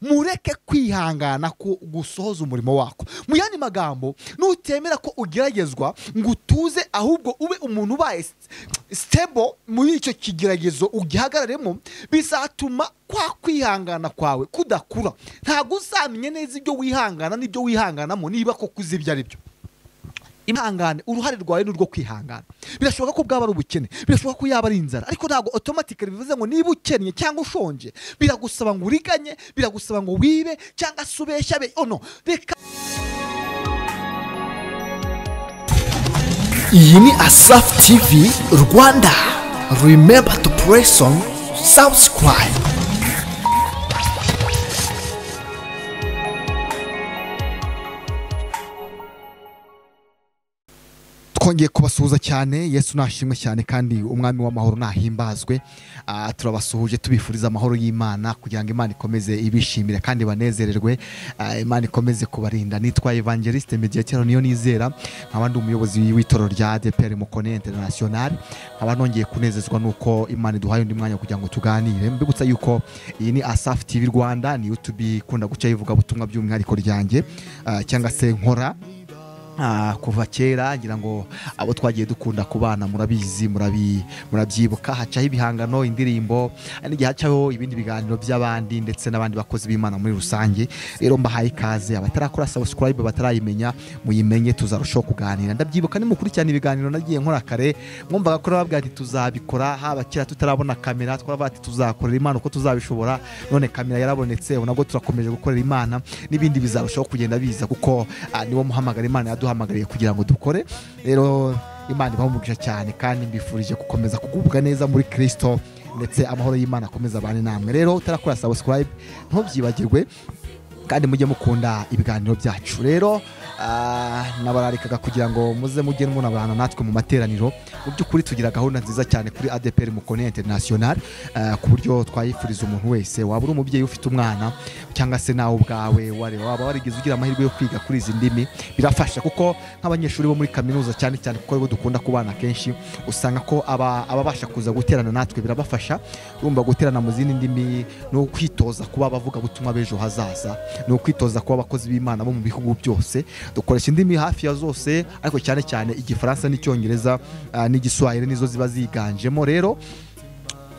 mureke kwihangana ku gusohoza umurimo wako mu yandi magambo nutemera ko ugeragezwa ngo utuze ahubwo ube umuntu ubaye sitebo muri icyo kigeragezo ugihagararemo bizatuma kwa kwihangana kwawe kudakura ntabwo uzamenya neza ibyo wihangana n'ibyo wihanganamo niba koko uzi ibyo ari byo ihangane uruhare rwawe ni urwo kwihangana birashoboka ko bwaba ari ubukene birashoboka ko yaba ari inzara ariko ntabwo otomatikari bivuze ngo niba ukennye cyangwa ushonje biragusaba ngo uriganye biragusaba ngo wibe cyangwa se ubeshya be ono reka iyi ni asafu tivi rwanda rimemba tu puresi onu sabusikarayibu twongeye kubasuhuza cyane yesu nashimwe cyane kandi umwami w'amahoro nahimbazwe Ah, turabasuhuje tubifuriza amahoro y'imana kugira ngo imana ikomeze ibishimire kandi banezererwe Ah, imana ikomeze kubarinda nitwa evangeliste mediya cyane niyo nizera nkaba ndi umuyobozi w'itorero rya adeperi mukone international nkaba nongeye kunezezwa n'uko imana iduhaye undi mwanya kugira ngo tuganire mbibutsa yuko iyi ni asafu tv rwanda ni youtube ikunda guca ivugabutumwa by'umwihariko ryanjye ah, cyangwa se nkora Ah, kuva kera ngira ngo abo twagiye dukunda kubana murabizi murabi- murabyibuka hacaho ibihangano indirimbo hari n'igihe hacaho ibindi biganiro by'abandi ndetse n'abandi bakozi b'imana muri rusange rero mbahaye ikaze abatarakora subscribe batarayimenya muyimenye tuzarushaho kuganira ndabyibuka nimukurikirana ibiganiro nagiye nkora kare mwumvaga ko nababwira ati tuzabikora haba kera tutarabona kamera twaravuga ati tuzakorera imana uko tuzabishobora none kamera yarabonetse ubu nabwo turakomeje gukorera imana n'ibindi bizarushaho kugenda biza kuko ah, niwo muhamagara imana yaduhamagariye kugira ngo dukore rero imana ibaha umugisha cyane kandi mbifurije gukomeza kugubwa neza muri kirisito ndetse amahoro y'imana akomeza abane namwe rero utarakora subscribe ntubyibagirwe kandi mujye mukunda ibiganiro byacu rero ah, nabararikaga kugira ngo muze mujye munaburana natwe mu materaniro mu by'ukuri tugira gahunda nziza cyane kuri adeperi mukone interinasiyonari ku buryo twayifuriza umuntu wese waba uri umubyeyi ufite umwana cyangwa se nawe ubwawe ware- waba warigeze ugira amahirwe yo kwiga kuri izi ndimi birafasha kuko nk'abanyeshuri bo muri kaminuza cyane cyane kuko aribo dukunda kubana kenshi usanga ko aba- ababasha kuza guterana natwe birabafasha urumva guterana mu zindi ndimi ni ukwitoza kuba abavuga butumwa b'ejo hazaza ni ukwitoza kuba abakozi b'imana bo mu bihugu byose dukoresha indimi hafi ya zose ariko cyane cyane igifaransa n'icyongereza ah, n'igiswahili nizo ziba ziganjemo rero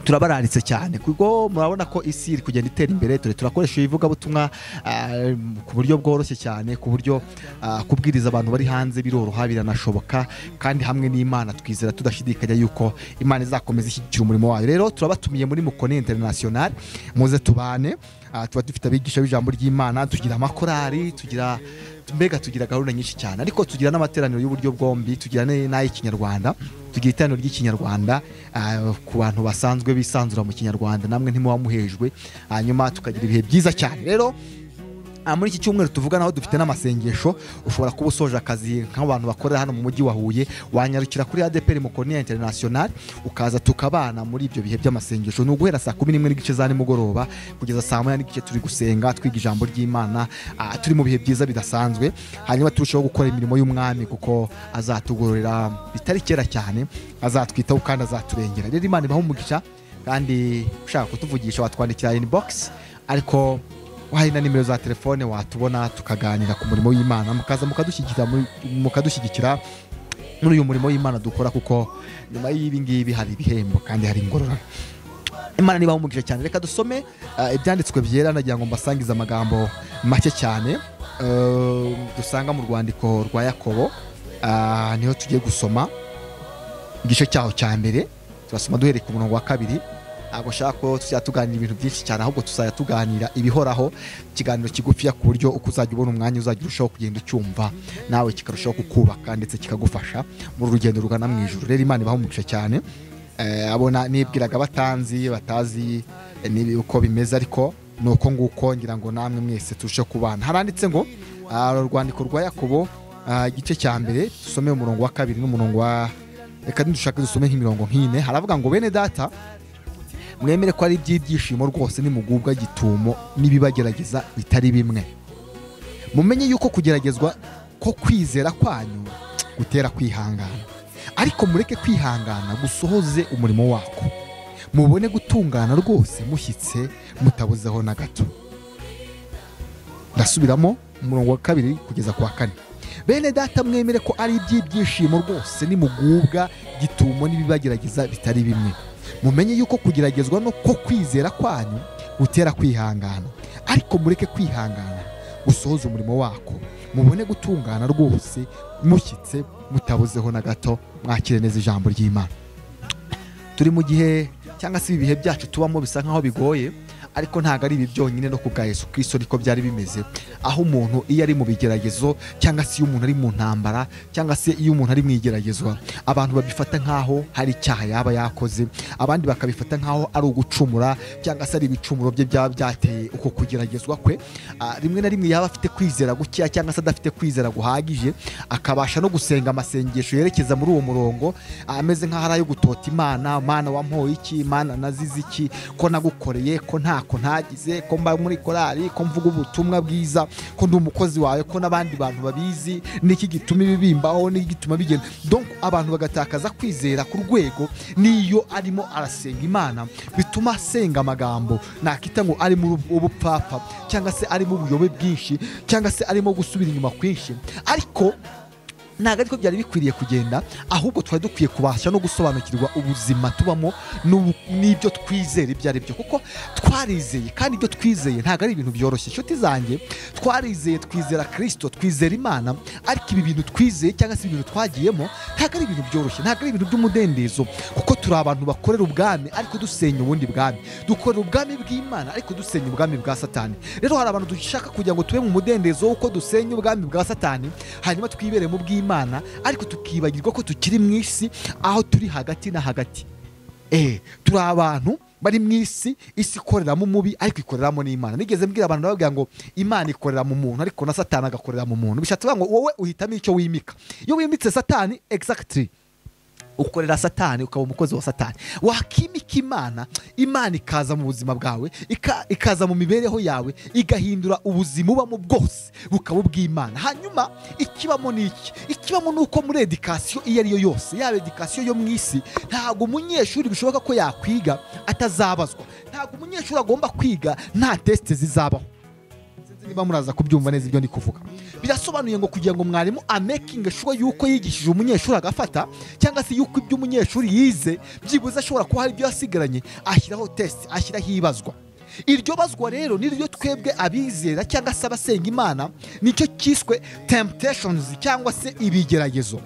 turabararitse cyane kuko murabona ko isi iri kugenda itera imbere turi turakoresha ibivugabutumwa ah, ku buryo bworoshye cyane ku buryo ah, kubwiriza abantu bari hanze biroroha biranashoboka kandi hamwe n'imana twizera tudashidikanya yuko imana izakomeza ishyigikira umurimo wayo rero turabatumiye muri mukoni international muze tubane Ah, tuba dufite abigisha b'ijambo ry'imana tugira amakorari tugira mbega tugira gahunda nyinshi cyane ariko tugira n'amateraniro y'uburyo bwombi tugira n- n'ay'ikinyarwanda tugira iteraniro ry'ikinyarwanda ah, ku bantu basanzwe bisanzura mu kinyarwanda namwe ntimuba muhejwe hanyuma tukagira ibihe byiza cyane rero Ah, muri iki cyumweru tuvugana aho dufite n'amasengesho ushobora kuba usoje akazi nk'abantu bakorera hano mu mujyi wa huye wanyarukira kuri adeperi mukoniya interinasiyonari ukaza tukabana muri ibyo bihe by'amasengesho ni uguhera saa kumi n'imwe n'igice za nimugoroba kugeza saa moya n'igice turi gusenga twiga ijambo ry'imana ah, turi mu bihe byiza bidasanzwe hanyuma turushaho gukora imirimo y'umwami kuko azatugororera bitari kera cyane azatwitaho kandi azaturengera rero imana ibaha umugisha kandi ushaka kutuvugisha watwandikira inbox ariko hari na nimero za telefone watubona tukaganira ku murimo w'imana mukaza mukadushyigikira muri- mukadushyigikira muri uyu murimo w'imana dukora kuko nyuma y'ibi ngibi hari ibihembo kandi hari ingororano imana niba umugisha cyane reka dusome ah, ibyanditswe byera nagira ngo mbasangize amagambo make cyane eh, dusanga mu rwandiko rwa yakobo Ah, niho tugiye gusoma igice cyaho cya mbere turasoma duhereye ku murongo wa kabiri ntabwo nshaka ko tuzajya tuganira ibintu byinshi cyane ahubwo tuzajya tuganira ibihoraho ikiganiro kigufiya ku buryo uko uzajya ubona umwanya uzajya urushaho kugenda ucyumva nawe kikarushaho kukubaka ndetse kikagufasha muri urugendo rugana mu ijoro rero imana ibaha umugisha cyane Eh, abona nibwiraga batanzi batazi eh, nibi uko bimeze ariko ni uko nguko ngira ngo namwe mwese turushe kubana haranditse ngo ah, urwandiko rwa yakobo ah, igice cya mbere dusome umurongo wa kabiri n'umurongo wa reka nidushake dusome nk'imirongo nk'ine haravuga ngo bene data mwemere ko ari iby'ibyishimo rwose nimugubwa gitumo n'ibibagerageza bitari bimwe mumenye yuko kugeragezwa ko kwizera kwanyu gutera kwihangana ariko mureke kwihangana gusohoze umurimo wako mubone gutungana rwose mushyitse mutabuzeho na gato ndasubiramo umurongo wa kabiri kugeza ku wa kane bene data mwemere ko ari iby'ibyishimo rwose nimugubwa gitumo n'ibibagerageza bitari bimwe mumenye yuko kugeragezwa no ko kwizera kwanyu gutera kwihangana ariko mureke kwihangana gusohoza umurimo wako mubone gutungana rwose mushyitse mutabuzeho na gato mwakire neza ijambo ry'imana turi mu gihe cyangwa se ibi bihe byacu tubamo bisa nk'aho bigoye ariko ntabwo ari ibi byonyine no kubwa Yesu Kristo niko byari bimeze aho umuntu iyo ari mu bigeragezo cyangwa se iyo umuntu ari mu ntambara cyangwa se iyo umuntu ari mu igeragezwa abantu babifata nk'aho hari icyaha yaba yakoze abandi bakabifata nk'aho ari ugucumura cyangwa se ari ibicumuro bye byaba byateye uko kugeragezwa kwe Ah, rimwe na rimwe yaba afite kwizera gukeya cyangwa se adafite kwizera guhagije akabasha no gusenga amasengesho yerekeza muri uwo murongo Ah, ameze nk'aho ari ayo gutota imana mana wampoye iki mana nazize iki ko nagukoreye ko ntako ntagize ko mba muri korali ko mvuga ubutumwa bwiza ko ndi umukozi wawe ko n'abandi bantu babizi niki gituma ibi bimbaho niki gituma bigenda donc abantu bagatakaza kwizera ku rwego n'iyo arimo arasenga imana bituma asenga amagambo nakita ngo arimo ubupfapfa cyangwa se arimo ubuyobe bwinshi cyangwa se arimo gusubira inyuma kwinshi ariko ntabwo ariko byari bikwiriye kugenda ahubwo twari dukwiye kubasha no gusobanukirwa ubuzima tubamo n'ubu- n'ibyo twizera ibyo ari byo kuko twarizeye kandi ibyo twizeye ntabwo ari ibintu byoroshye inshuti zanjye twarizeye twizera kirisito twizera imana ariko ibi bintu twizeye cyangwa se ibintu twagiyemo ntabwo ari ibintu byoroshye ntabwo ari ibintu by'umudendezo kuko turi abantu bakorera ubwami ariko dusenya ubundi bwami dukorera ubwami bw'imana ariko dusenya ubwami bwa satani rero hari abantu dushaka kugira ngo tube mu mudendezo w'uko dusenya ubwami bwa satani hanyuma twibere mu bw'imana ariko tukibagirwa ko tukiri mu isi aho turi hagati na hagati eh turi abantu bari mu isi isi ikoreramo umubi ariko ikoreramo n'imana nigeze mbwira abantu ndababwira ngo imana ikorera mu muntu ariko na satani agakorera mu muntu bishatse kuvuga ngo wowe uhitamo icyo wimika iyo wimitse satani exactly ukorera satani ukaba umukozi wa satani wakimika imana imana ikaza mu buzima bwawe ika- ikaza mu mibereho yawe igahindura ubuzima ubamo bwose bukaba ubw'imana hanyuma ikibamo ni iki ikibamo ni uko muri edikasiyo iyo ari yo yose yaba edikasiyo yo mu isi ntabwo umunyeshuri bishoboka ko yakwiga atazabazwa ntabwo umunyeshuri agomba kwiga nta tesite zizabaho Sinzi niba muraza kubyumva neza ibyo ndi kuvuga birasobanuye ngo kugira ngo mwarimu amekinge shuwa yuko yigishije umunyeshuri agafata cyangwa se yuko ibyo umunyeshuri yize byibuze ashobora kuba hari ibyo yasigaranye ashyiraho tesite ashyiraho ibazwa iryo bazwa rero niryo twebwe abizera cyangwa se abasenga imana nicyo cyiswe temptations cyangwa se ibigeragezo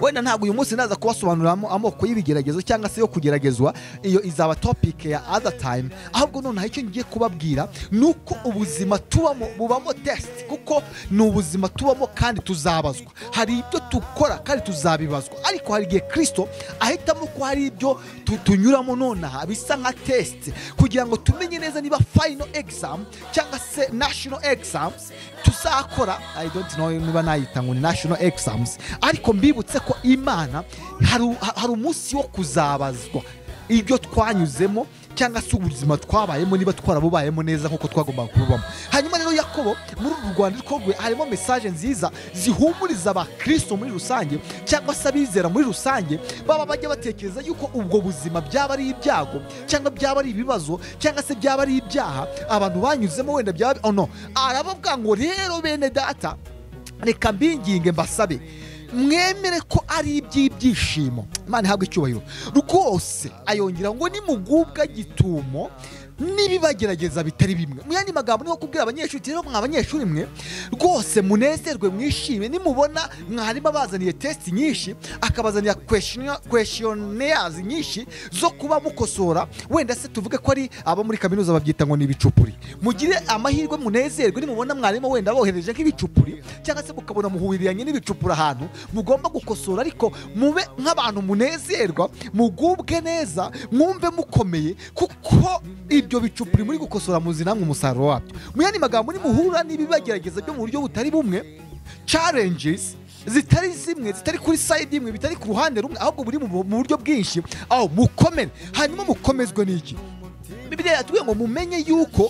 wenda ntabwo uyu munsi naza kubasobanuriramo amoko y'ibigeragezo cyangwa se yo kugeragezwa iyo izaba topic ya other time ahubwo noneho icyo ngiye kubabwira ni uko ubuzima tubamo bubamo test kuko ni ubuzima tubamo kandi tuzabazwa hari ibyo dukora kandi tuzabibazwa ariko hari igihe kirisito ahitamo ko hari ibyo tu- tunyuramo nonaha bisa nka test kugira ngo tumenye neza niba final exam cyangwa se national exams tuzakora i don't know niba nayita ngo ni national exams ariko mbibutse ko imana hari u- ha- hari umunsi wo kuzabazwa ibyo twanyuzemo cyangwa se ubuzima twabayemo niba twarabubayemo neza nk'uko twagombaga kububamo hanyuma rero yakobo muri uru rwandiko rwe harimo mesaje nziza zihumuriza abakristo muri rusange cyangwa se abizera muri rusange baba bajya batekereza yuko ubwo buzima byaba ari ibyago cyangwa byaba ari ibibazo cyangwa se byaba ari ibyaha abantu banyuzemo wenda byaba oh no arababwira ngo rero bene data reka mbinginge mbasabe mwemere ko ari iby'ibyishimo imana ihabwa icyubahiro rwose ayongera ngo nimugubwa gitumo n'ibibagerageza bitari bimwe mu yandi magambo niho kubwira abanyeshuri uti, rero mwa banyeshuri mwe rwose munezerwe mwishime nimubona mwarimu abazaniye tesiti nyinshi akabazanira kweshiyoneyazi nyinshi zo kuba mukosora wenda se tuvuge ko ari abo muri kaminuza babyita ngo ni ibicupuri mugire amahirwe munezerwe nimubona mwarimu wenda abohereje nk'ibicupuri cyangwa se mukabona muhuriranye n'ibicupuri ahantu mugomba gukosora ariko mube nk'abantu munezerwa mugubwe neza mwumve mukomeye kuko ibyo bicupuri muri gukosora muzi namwe umusaruro wabyo mu yandi magambo nimuhura n'ibibagerageza byo mu buryo butari bumwe challenges zitari zimwe zitari kuri sayidi imwe bitari ku ruhande rumwe ahubwo buri mu mu buryo bwinshi aho mukomere hanyuma mukomezwe n'iki bibiliya yatubwiye ngo mumenye yuko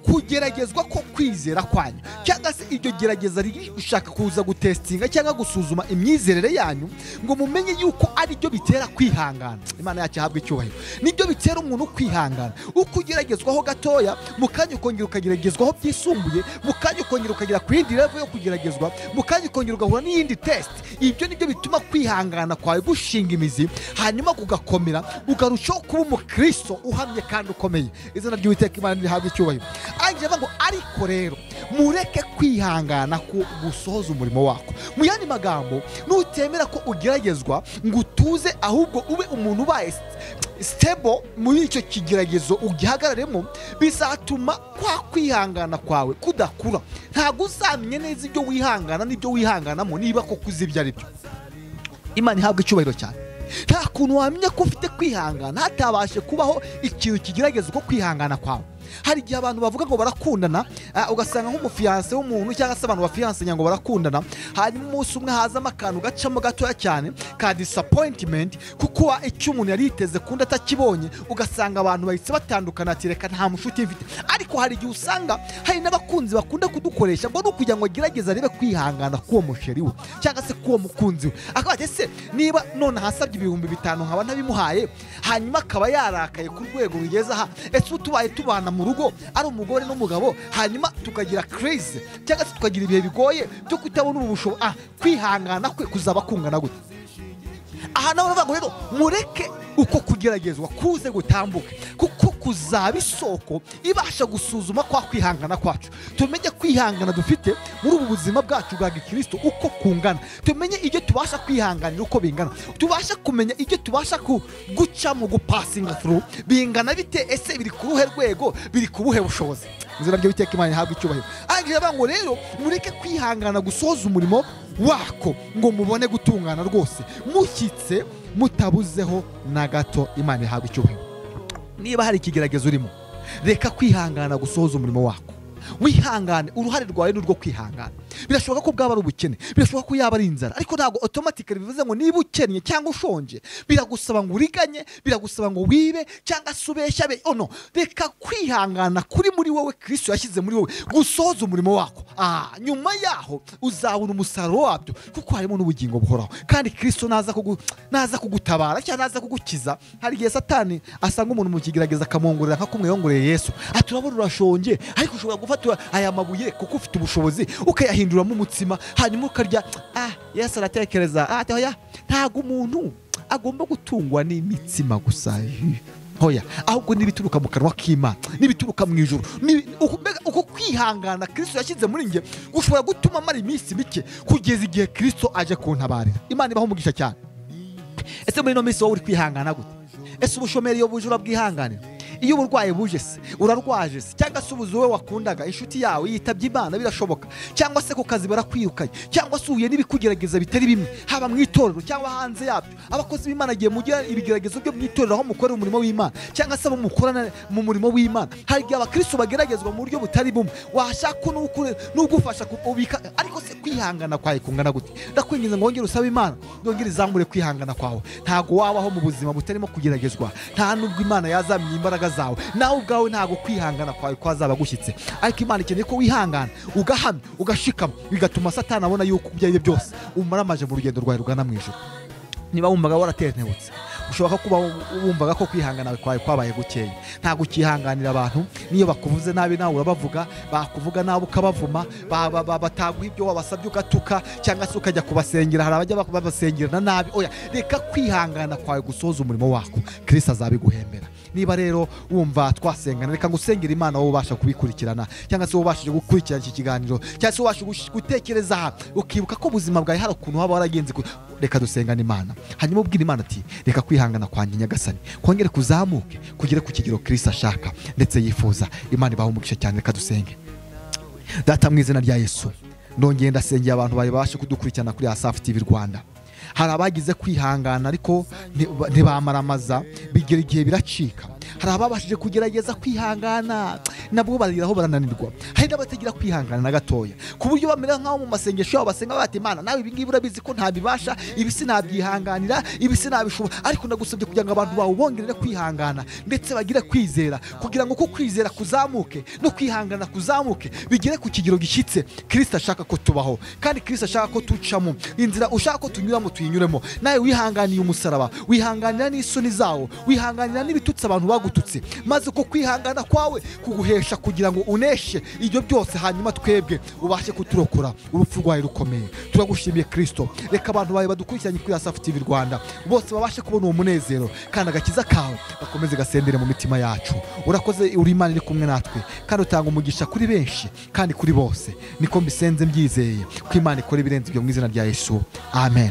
kugeragezwa ko kwizera kwanyu cyangwa se iryo gerageza riri gushaka kuza gutesitinga cyangwa gusuzuma imyizerere yanyu ngo mumenye yuko ari byo bitera kwihangana imana yacu ihabwa icyubahiro nibyo bitera umuntu kwihangana uko ugeragezwaho gatoya mu kanya ukongera ukageragezwaho byisumbuye mu kanya ukongera ukagera ku yindi revo yo kugeragezwa mu kanya ukongera ugahura n'iyindi tesite ibyo nibyo bituma kwihangana kwawe gushinga imizi hanyuma kugakomera ukarushaho kuba umukristo uhamye kandi ukomeye izina ry'uwiteka imana rihabwa icyubahiro angira avuga ngo ariko rero mureke kwihangana ku gusohoza umurimo wako mu yandi magambo nutemera ko ugeragezwa ngo utuze ahubwo ube umuntu ubaye sitebo muri icyo kigeragezo ugihagararemo bizatuma kwa kwihangana kwawe kudakura ntabwo uzamenye neza ibyo wihangana n'ibyo wihanganamo niba koko uzi ibyo ari byo imana ihabwa icyubahiro cyane nta kuntu wamenya ko ufite kwihangana hatabashe kubaho ikintu kigerageza uko kwihangana kwawe hari igihe abantu bavuga ngo barakundana ah, ugasanga nk'umufiyanse w'umuntu cyangwa se abantu bafiyansenya ngo barakundana hanyuma umunsi umwe hazamo akantu gacamo gatoya cyane ka disapointimenti kuko wa- icyo umuntu yari yiteze kundi atakibonye ugasanga abantu bahise batandukana ati reka nta mushuti mfite ariko hari igihe usanga hari n'abakunzi bakunda kudukoresha ngo ni ukugira ngo agerageze arebe kwihangana k'uwo musheri we cyangwa se k'uwo mukunzi we akavuga ati ese niba none ahasabye ibihumbi bitanu nkaba ntabimuhaye hanyuma akaba yarakaye ku rwego rugeze aha ese ubu tubaye tubana mu rugo ari umugore n'umugabo hanyuma tukagira craze cyangwa se tukagira ibihe bigoye byo kutabona ubu bushobo ah kwihangana kwe kuzaba kungana gute aha nawe bavuga ngo rero mureke uko kugeragezwa kuze gutambuke kuko kuzaba isoko ibasha gusuzuma kwa kwihangana kwacu tumenye kwihangana dufite muri ubu buzima bwacu bwa gikristo uko kungana tumenye ibyo tubasha kwihanganira uko bingana tubasha kumenya ibyo tubasha ku- guca mu gupasinga through bingana bite ese biri ku ruhe rwego biri ku buhe bushobozi mu izina ry'uwiteka imana ihabwa icyubahiro ahangaha bavuga ngo rero mureke kwihangana gusohoza umurimo wako ngo mubone gutungana rwose mushyitse mutabuzeho na gato imana ihabwa icyubahiro niba hari ikigeragezo urimo reka kwihangana gusohoza umurimo wako wihangane uruhare rwawe ni urwo kwihangana birashoboka ko bwaba ari ubukene birashoboka ko yaba ari inzara ariko ntabwo otomatikali bivuze ngo niba ukennye cyangwa ushonje biragusaba ngo uriganye biragusaba ngo wibe cyangwa se ubeshya be ono reka kwihangana kuri muri wowe kristo yashyize muri wowe gusohoza umurimo wako ah nyuma yaho uzabona umusaruro wabyo kuko harimo n'ubugingo buhoraho kandi kristo naza kugu- naza kugutabara cyangwa naza kugukiza hari igihe satani asanga umuntu mu kigerageza akamwongorera nk'akumwiyongoreye yesu ati urabona urashonje ariko ushobora gufata aya mabuye kuko ufite ubushobozi ukayahinduramo umutsima hanyuma ukarya ah yesu aratekereza ah ati hoya ntabwo umuntu agomba gutungwa n'imitsima gusa Hi. hoya ahubwo n'ibituruka mu kanwa k'imana n'ibituruka mu ijoro Ni- uku- mbega uko kwihangana kristo yashyize muri njye gushobora gutuma amara iminsi mike kugeza igihe kristo aje kuntabarira imana ibaho umugisha cyane ese muri ino minsi wowe uri kwihangana gute ese ubushomeri iyo buje urabwihanganira iyo uburwayi buje se urarwaje se cyangwa se ubuzi wowe wakundaga inshuti yawe yitabye imana birashoboka cyangwa se ku kazi barakwirukanye cyangwa se uhuye n'ibikugerageza bitari bimwe haba mu itorero cyangwa hanze yabyo abakozi b'imana igihe mugira ibigeragezo byo mu itorero aho mukorera umurimo w'imana cyangwa se abo mukorana mu murimo w'imana hari igihe abakristo bageragezwa mu buryo butari bumwe washaka n'ukure- n'ugufasha ku- ubika ariko se kwihangana kwawe kungana gute ndakwinginze ngo wongere usabe imana yongere izamure kwihangana kwawe ntabwo wabaho mu buzima butarimo kugeragezwa nta nubwo imana yazamye imbaraga zawe nawe ubwawe ntabwo kwihangana kwawe kwazaba gushyitse ariko imana ikeneye ko wihangana ugahamya ugashikama bigatuma satani abona yuko ibyo ari byo byose umaramaje mu rugendo rwawe rugana mu ijoro niba wumvaga waratentebutse ushobora kuba wumvaga ko kwihangana kwawe kwabaye gukeya ntabwo ukihanganira abantu n'iyo bakuvuze nabi nawe urabavuga bakuvuga nabi ukabavuma ba- ba- ba- bataguha ibyo wabasabye ugatuka cyangwa se ukajya kubasengera hari abajya babasengerana nabi oya reka kwihangana kwawe gusohoza umurimo wako kirisita azabiguhembera niba rero wumva twasengana reka ngo usengere imana wowe ubasha kubikurikirana cyangwa se wowe ubashije gukurikirana iki kiganiro cyangwa se ubasha gush- gutekereza aha ukibuka ko ubuzima bwawe hari ukuntu waba waragenze ku- reka dusengane imana hanyuma ubwira imana ati reka kwihangana kwanjye nyagasani kongere kuzamuke kugere ku kigero kirisita ashaka ndetse yifuza imana ibaha umugisha cyane reka dusenge data mu izina rya yesu nongeye ndasengeye abantu bari babashe kudukurikirana kuri asafu tv rwanda hari abagize kwihangana ariko nti- ntibamaramaza bigera igihe biracika hari ababashije kugerageza kwihangana nabwo bariraho barananirwa hari n'abatagira kwihangana na gatoya ku buryo bamera nk'aho mu masengesho yabo basenga bati imana nawe ibi ngibi urabizi ko ntabibasha ibi sinabyihanganira ibi sinabishobora ariko nagusabye kugira ngo abantu bawe bongerere kwihangana ndetse bagire kwizera kugira ngo uko kwizera kuzamuke no kwihangana kuzamuke bigere ku kigero gishyitse kirisita ashaka ko tubaho kandi kirisita ashaka ko tucamo inzira ushaka ko tunyuramo tuyinyuremo nawe wihanganiye umusaraba wihanganira n'isoni zawo wihanganira n'ibitutsi abantu bagututse maze uko kwihangana kwawe kuguhesha kugira ngo uneshe ibyo byose hanyuma twebwe ubashe kuturokora urupfu rwawe rukomeye turagushimiye kirisito reka abantu bawe badukurikiranye kuri asafu tivi rwanda bose babashe kubona uwo munezero kandi agakiza kawe gakomeze gasendere mu mitima yacu urakoze uri imana iri kumwe natwe kandi utanga umugisha kuri benshi kandi kuri bose niko mbisenze mbyizeye ko imana ikora ibirenze ibyo mu izina rya yesu amen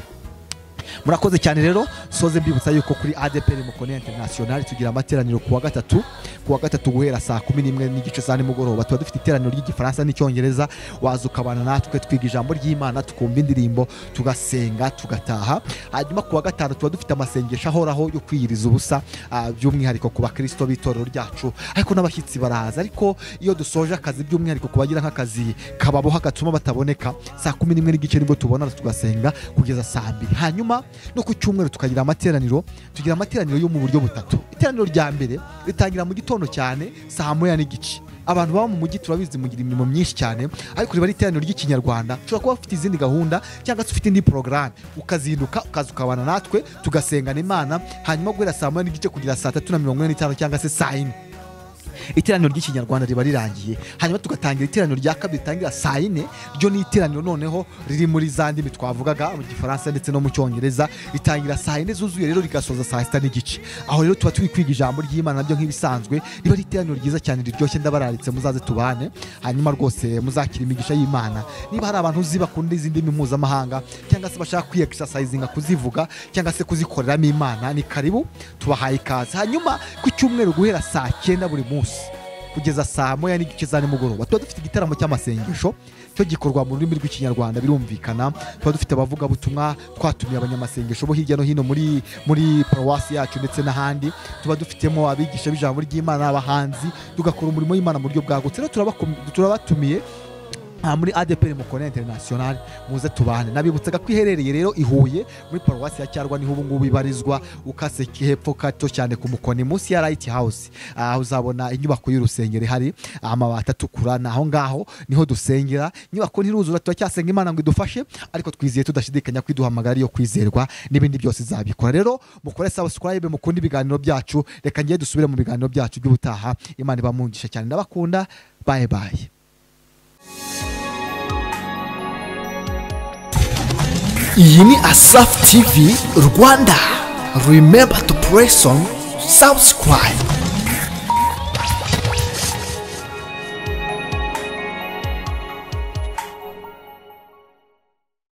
murakoze cyane rero soze mbibutsa yuko kuri adeperi mukone interinasiyonari tugira amateraniro ku wa gatatu ku wa gatatu guhera saa kumi n'imwe n'igice za nimugoroba tuba dufite iteraniro ry'igifaransa n'icyongereza waza ukabana natwe twiga ijambo ry'imana tukumva indirimbo tugasenga tugataha hanyuma ku wa gatanu tuba dufite amasengesho ahoraho yo kwiyiriza ubusa ah, by'umwihariko ku bakristo b'itorero ryacu ariko n'abashyitsi baraza ariko iyo dusoje akazi by'umwihariko ku bagira nk'akazi kababoha gatuma bataboneka saa kumi n'imwe n'igice nibwo tubonana tugasenga kugeza saa mbiri hanyuma no ku cyumweru tukagira amateraniro tugira amateraniro yo mu buryo butatu iteraniro rya mbere ritangira mu gitondo cyane saa moya n'igice abantu baba mu mujyi turabizi mugira imirimo myinshi cyane ariko riba ari iteraniro ry'ikinyarwanda ushobora kuba ufite izindi gahunda cyangwa se ufite indi porogaramu ukazinduka ukaza ukabana natwe tugasengana imana hanyuma guhera saa moya n'igice kugera saa tatu na mirongo ine n'itanu cyangwa se saa yine iteraniro ry'ikinyarwanda riba rirangiye hanyuma tugatangira iteraniro rya kabiri ritangira saa yine ryo ni iteraniro noneho riri muri za ndimi twavugaga mu gifaransa ndetse no mu cyongereza ritangira saa yine zuzuye rero rigasoza saa sita n'igice aho rero tuba turi kwiga ijambo ry'imana nabyo nk'ibisanzwe riba ari iteraniro ryiza cyane riryoshye ndabararitse muzaze tubane hanyuma rwose muzakira imigisha y'imana niba hari abantu uzi bakunda izi ndimi mpuzamahanga cyangwa se bashaka kwiyexercisinga kuzivuga cyangwa se kuzikoreramo imana ni karibu tubahaye ikaze hanyuma ku cyumweru guhera saa cyenda buri munsi kugeza saa moya n'igice za nimugoroba tuba dufite igitaramo cy'amasengesho cyo gikorwa mu rurimi rw'ikinyarwanda birumvikana tuba dufite abavugabutumwa twatumiye abanyamasengesho bo hirya no hino muri muri paruwasi yacu ndetse n'ahandi tuba dufitemo abigisha b'ijambo ry'imana abahanzi tugakora umurimo w'imana mu buryo bwagutse rero turabakum- turabatumiye aha muri adeperi mukone interinasiyonari muze tubane nabibutsaga ko iherereye rero i huye muri paruwasi ya cyarwa niho ubu ngubu ibarizwa ukase hepfo gato cyane ku mukoni munsi ya rayiti hawusi aho uzabona inyubako y'urusengero ihari amabati atukura ni aho ngaho niho dusengera inyubako ntiruzura turacyasenga imana ngo idufashe ariko twizeye tudashidikanya ko iduhamagara ariyo kwizerwa n'ibindi byose izabikora rero mukore sabusikarayibe mukunda ibiganiro byacu reka ngiye dusubire mu biganiro byacu by'ubutaha imana ibamungisha cyane ndabakunda baye baye iyi ni asafu tivi rwanda remember to press on subscribe